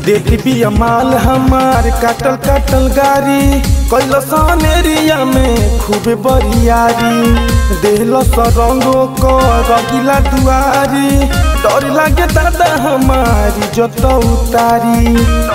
देख भी माल हमार काटल काटल गारी कैल एरिया में खूब बरियारी देहल सरंगो को रगिला दुआरी डर लागे दादा हमारी जत उतारी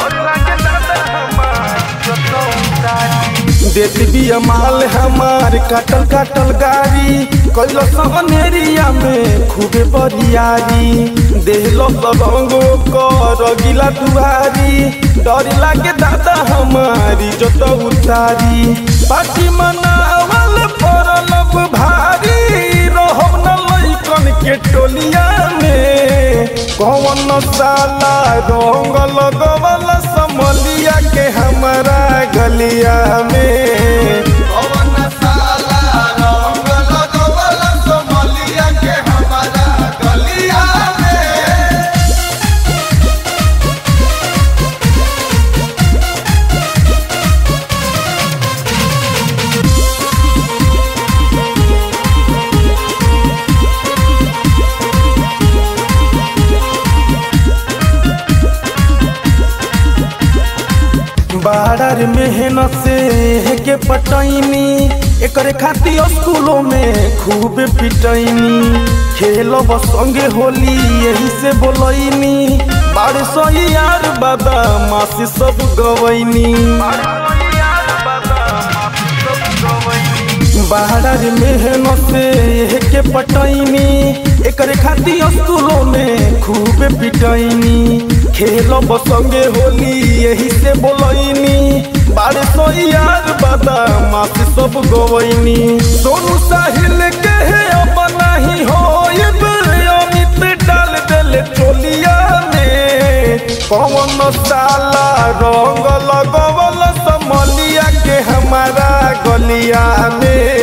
देख भी माल हमार काटल काटल गारी कैल एरिया में खूबे बरियारी देहलो सरंगो को रगिला दुआरी डर लागे दादा हमारी जत उतारी पार्टी मनावल परलब भारी रहब न लइकन के टोलिया में कौन साला रंग लगवल समलिया के हमारा गलिया में कौन साला रंग लगवल समलिया के हमारा गलिया में बाड़र मेहनत से के पटैनी एकरे खातिर स्कूलों में खूब पिटैनी खेलब संगे होली यही से बोलैनी बाड़ सौ यार बाबा मासी सब गवैनी बाहर मेहनत से के पटैनी एकरे खातिर स्कूलों में खूब पिटैनी खेलब संगे होली यही से बोलैनी बारे सौ यार बादा मासी सब गवैनी सोनू साहिल के है अब नहीं हो अमित डाल देले चोलिया में कौन साला रंग लगवल समलिया के हमारा गलिया में